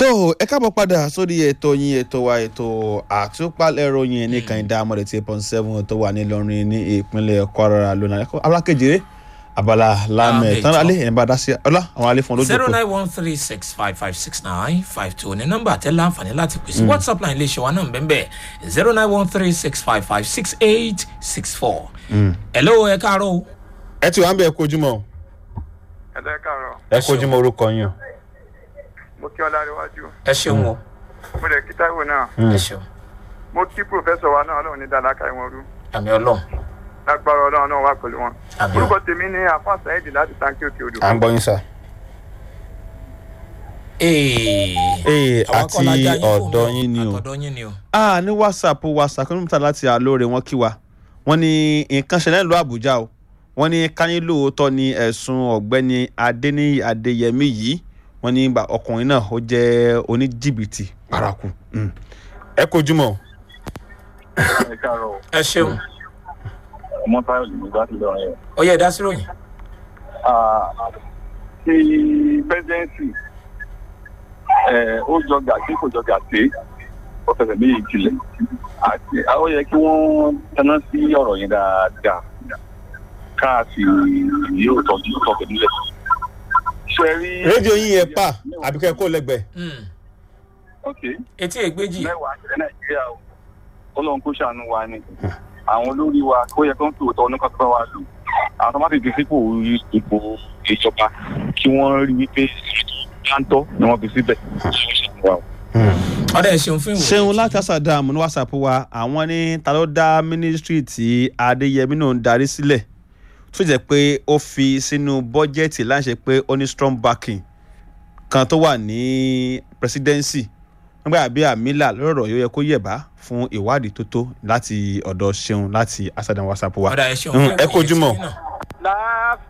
tó ẹ káàbọ̀ padà sórí ètò yín ètò wa ètò àtúpalẹ̀ ròyìn ní kànìdá amọ̀dé tí point seven tó wà nílọrin ní ìpínlẹ̀ kwara lónà alákejìrè abala lámẹ̀ tán alẹ́ ẹ̀ ń bá dá sí ọlá àwọn alẹ́ fún zero olójú nine one three six five five six nine five two ní nọ́mbà tẹ́ láǹfààní láti pèsè whatsapp line lè ṣe wa náà bẹ́ẹ̀ zero nine one three six five five six eight six four. hello ẹ káàárọ̀ o. ẹ ti wà ń bẹ ẹ kojúmọ́ ẹlẹ́ kàrọ̀ ẹ kojúmọ́ orúkọ yín o. mo kí ọlá níwájú ẹ ṣeun o mo lè kí táìwò náà ẹ ṣeun mo kí pòfẹ́sọ̀ wa náà ọlọ́run ní dáadáa ìwọ̀n rú àmì ọlọ́run lágbára ọlọ́run náà wà pẹ̀lú wọn. àmì orúkọ ọlọ́run. tèmi ní àfáàsà ẹ̀dì láti táǹkì òkè odò. à ń gbọ́ yín sà. ee ee àwọn àti kọ́lá já yín fún ọ̀dọ̀ mi yín ni o. àtọ̀dọ̀ yín ni o. ah ní whatsapp whatsapp kí ló ń ta láti àlóore wọn kí wa wọn ní nǹkan ṣẹlẹ̀ ńlọ àbújá o wọn ní káyé lóòótọ́ ni ẹ̀sùn ọ̀gbẹ́ni adéníyí adéyẹmí yìí wọn ní bá ọkùnrin náà ó jẹ́ oníjìbìtì paraku Mm. ẹ kojúmọ́ o. ẹ káàárọ̀ ẹ ṣeun ọmọ táyọ̀ lè gbá sí lọ́rọ̀ yẹn. ó yẹ ìdásíròyìn. ti pẹ́sidẹ́ǹsì ó jọ gàtí kò jọ gàtí ó fẹsẹ̀ méjì tilẹ̀ àti ó yẹ kí wọ́n tẹná sí ọ̀rọ̀ yẹn dáadáa káàsì yóò tọ́jú tọ́jú nílẹ̀. ṣe rí. rédíò yín yẹn pa àbíkẹ́ kó lẹ́gbẹ̀ẹ́. Mm. ok etí ègbéjì mẹ́wàá ṣẹlẹ̀ nàìjíríà o ọlọ́run kó ṣàánú wa ni àwọn olórí wa kó yẹ kó ń fi òótọ́ oníkan tó bá wa lò àwọn tó má ti di sípò ipò ìjọba kí wọ́n rí wípé dáńtọ́ ni wọ́n fi síbẹ̀ ṣàánú wa o. ọ̀dà ẹ ṣeun fún ìwòye. ṣeun láti àṣàdàmù ní whatsapp wa àwọn ní ta ló dá mínísítírì tí adéyẹmí náà ń darí sílẹ̀ tó jẹ́ pé ó fi sínú bọ́jẹ́ẹ̀tì láṣẹ pé ó ní strong backing kan tó wà ní presidency nígbà bí àmìlà lọ́rọ̀ yóò yẹ kó yẹ̀bá fún ìwádìí tó tó láti ọ̀dọ̀ ṣeun láti àṣàdàmù whatsapp wa. ọ̀dà ẹ ṣeun Mm, fún ẹ ìwòye kojúmọ́. tí náà.